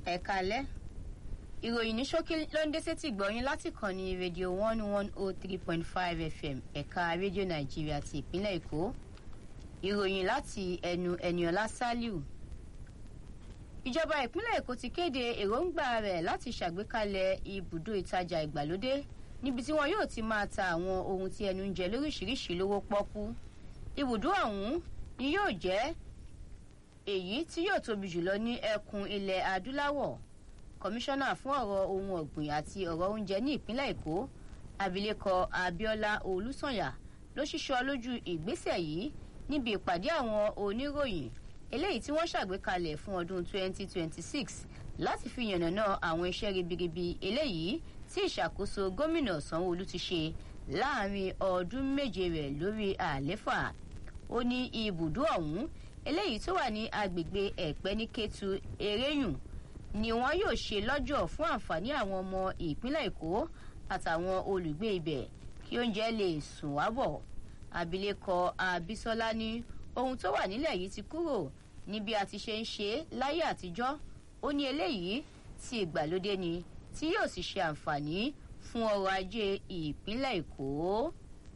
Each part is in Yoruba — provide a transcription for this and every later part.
ẹ̀ka alẹ́ ìròyìn ní ṣókí ló ń dé sétí gbọ̀yìn láti kàn ní rédíò one one oh three point five fm ẹ̀ka rédíò nàìjíríà ti ìpínlẹ̀ èkó ìròyìn láti ẹnu ẹniọlá saliu ìjọba ìpínlẹ̀ èkó ti kéde èròǹgbà rẹ̀ láti ṣàgbékalẹ̀ ibùdó ìtajà ìgbàlódé níbi tí wọn yóò ti máa ta àwọn ohun tí ẹnu ń jẹ lóríṣiríṣi lówó pọ́kú ibùdó ọ̀hún ni yóò jẹ́ èyí tí yóò tóbi jùlọ ní ẹkùn ilẹ̀ adúláwọ̀ kọmíṣánná fún ọ̀rọ̀ ohun ọ̀gbìn àti ọ̀rọ̀ oúnjẹ ní ìpínlẹ̀ èkó abilékọ abiola olùsànyà ló ṣíṣọ lójú ìgbésẹ̀ yìí níbi ìpàdé àwọn oníròyìn eléyìí tí wọ́n ṣàgbékalẹ̀ fún ọdún 2026 láti fi yànnàná àwọn iṣẹ́ ribiribi eléyìí tí ìṣàkóso gómìnà sanwóolu ti ṣe láàrin ọdún méje rẹ̀ lórí àléfà ó ní ibùdó ọ̀hún eléyìí tó wà ní agbègbè ẹ̀pẹ́ ní kétu eréyùn ni wọn yóò ṣe lọ́jọ́ fún àǹfààní àwọn ọmọ ìpínlẹ̀ èkó àtàwọn olùgbé ibẹ̀ kí oúnjẹ lè sùn wá bọ̀ abilékọ abisola ní ohun tó wà nílẹ̀ yìí ti kúrò ní bí a ti ṣe ń ṣe láyé àtijọ́ ó ní eléyìí ti ìgbàlódé ni tí yóò sì ṣe àǹfààní fún ọrọ̀ ajé ìpínlẹ̀ èkó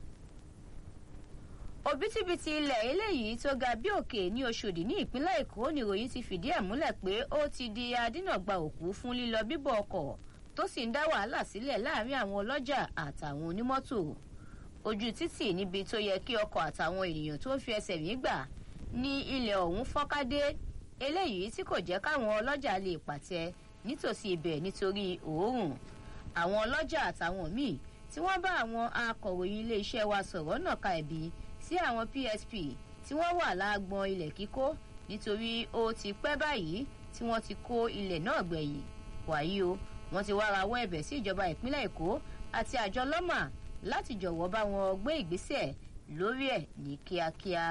òbítíbitì ilẹ̀ eléyìí tó ga bí òkè ní oṣòdì ní ìpínlẹ̀ èkó nìròyìn ti fìdí ẹ̀ múlẹ̀ pé ó ti di adínàgba òkú fún lílọ bíbọ̀ ọkọ̀ tó sì ń dá wàhálà sílẹ̀ láàrin àwọn ọlọ́jà àtàwọn onímọ́tò ojú títì níbi tó yẹ kí ọkọ̀ àtàwọn ènìyàn tó ń fi ẹsẹ̀ mí gbà ní ilẹ̀ ọ̀hún fọ́nkádé eléyìí tí kò jẹ́ káwọn ọlọ́jà lè pàtẹ nítòsí ibẹ̀ nítorí òórùn àwọn ọlọ́jà àtàwọn míì tí wọ́n bá àwọn akọ̀ròyìn iléeṣẹ́ wa sọ̀rọ̀ náà ka ẹ̀bi sí àwọn psp tí wọ́n wà láàgbọn ilẹ̀ kíkó nítorí ó ti pẹ́ báyìí tí wọ́n ti kó ilẹ̀ náà gbẹ̀yìn wàyí o wọ́n ti wá rawọ́ ẹ̀bẹ̀ sí ìjọba ìpínlẹ̀ èkó àti àjọ lọ́mà láti jọ̀wọ́ bá wọn gbé ìgbésẹ̀ lórí ẹ̀ ní kíákíá.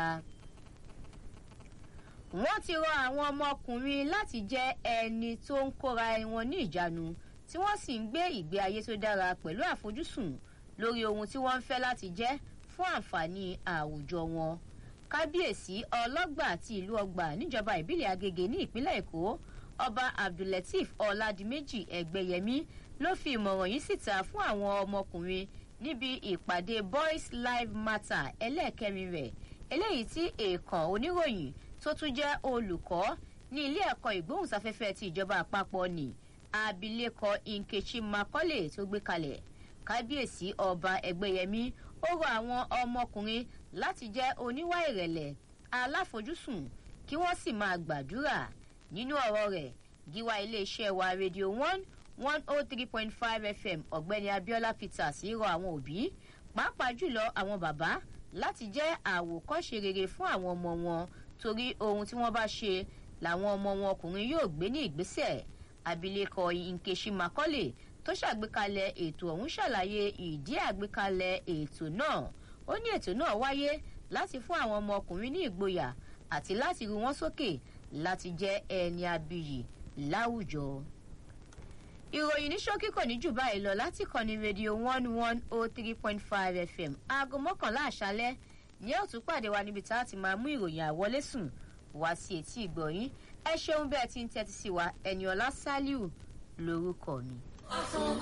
wọ́n ti rọ àwọn ọmọkùnrin láti jẹ́ ẹni tó ń kóra wọn ní ìjánu tí wọ́n sì ń gbé ìgbé ayé tó dára pẹ̀lú àfojúsùn lórí ohun tí wọ́n ń fẹ́ láti jẹ́ fún àǹfààní àwùjọ wọn kábíyèsí ọlọ́gbà àti ìlú ọgbà níjọba ìbílẹ̀ agége ní ìpínlẹ̀ èkó ọba abdulateef ọ̀làdìmẹ́jì ẹgbẹ̀yẹmí ló fi ìmọ̀ràn yìí síta fún àwọn ọmọkùnrin níbi ìpàdé boys live matter ẹlẹ́ẹ̀kẹrin rẹ̀ eléyìí tí èèkàn oníròyìn tó tún jẹ́ olùkọ́ ní ilé ẹ̀kọ́ ìgbóhùnsáfẹ́fẹ́ ti ìjọba àpapọ̀ ní abilékọ nkechi makọ́lé tó gbé kalẹ̀ kábíyèsí ọba ẹgbẹ́yẹmí ó rọ àwọn ọmọkùnrin láti jẹ́ oníwà ìrẹ̀lẹ̀ aláfojúsùn kí wọ́n sì máa gbàdúrà nínú ọ̀rọ̀ rẹ̀ gíwá iléeṣẹ́ wa rédíò one one oh three point five fm ọ̀gbẹ́ni abiola peters rọ àwọn òbí pàápàá jùlọ àwọn bàbá láti jẹ́ àwòkọ́ṣe rere fún àwọn ọmọ wọn torí ohun tí wọ́n bá ṣe làwọn ọmọ wọn ọkùnrin yóò gbé ní ìgbésẹ̀ abilékọ nkechi makọ́lé tó ṣàgbékalẹ̀ ètò ọ̀hún ṣàlàyé ìdí àgbékalẹ̀ ètò náà ó ní ètò náà wáyé láti fún àwọn ọmọkùnrin ní ìgboyà àti láti ru wọn sókè láti jẹ́ ẹni abiyì láwùjọ. ìròyìn ní ṣókí kò ní jù báyìí lọ láti kọ́ni rédíò one one oh three point five fm aago mọ́kànlá àṣálẹ́ ní òtún pàdé wa níbi tá a ti máa mú ìròyìn àwọlé sùn wá sí etí ìgbọ̀nyín ẹ ṣeun bẹ́ẹ̀ tí ń tẹ́tí sí wa ẹni ọlá sálíù lórúkọ mi.